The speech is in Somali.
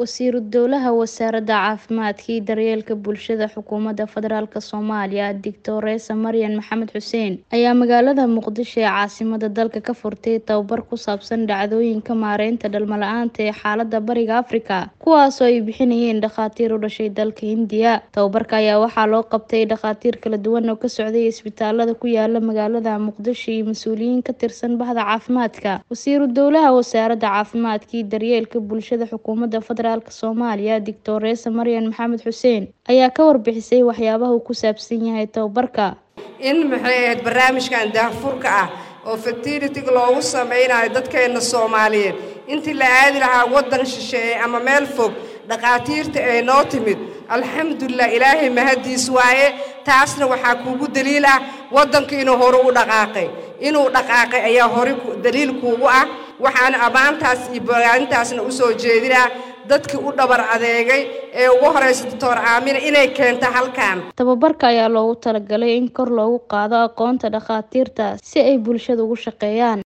Wasiiru Dowlaha Wasaaradda Caafimaadka iyo Daryeelka Bulshada Xukuumadda Federaalk Soomaaliya Dictoresa Maryan Maxamed Xuseen ayaa magaalada Muqdisho ee caasimadda dalka ka furtay tababar ku saabsan dhacdooyinka maareynta dhalmo la'aanta ee xaaladda Bariga Afrika kuwaas oo ay bixinayeen dhakhaatiir u dhashay dalka Hindiya tababarka ayaa waxaa loo qabtay dhakhaatiir kala duwan oo ka socday isbitaalada ku yaala magaalada Muqdisho iyo mas'uuliyiin ka tirsan bahda caafimaadka Wasiiru Dowlaha Wasaaradda Caafimaadka iyo Daryeelka Bulshada Xukuumadda Federaalk Soomaaliya Dictoresa Maryan Maxamed Xuseen ayaa ka warbixisay waxyaabaha uu ku saabsan yahay tababarka in maxay ahayd barnaamijkan daahfurka ah oo fertility loogu sameynayo dadkeena Soomaaliyeed intii la aadi lahaa waddan shisheeye ama meel fog dhakhaatiirta ay noo timid alxamdulilah ilaahay mahadiis waaye taasna waxaa kuugu daliil ah waddanka inuu hore u dhaqaaqay inuu dhaqaaqay ayaa hore daliil kuugu ah waxaan ammaantaas iyo bogaanintaasna u soo jeedinaa dadkii u dhabar adeegay ee ugu horeysa doctor aamina inay keento halkan tababarka ayaa loogu talagalay in kor loogu qaado aqoonta dhakhaatiirta si ay bulshada ugu shaqeeyaan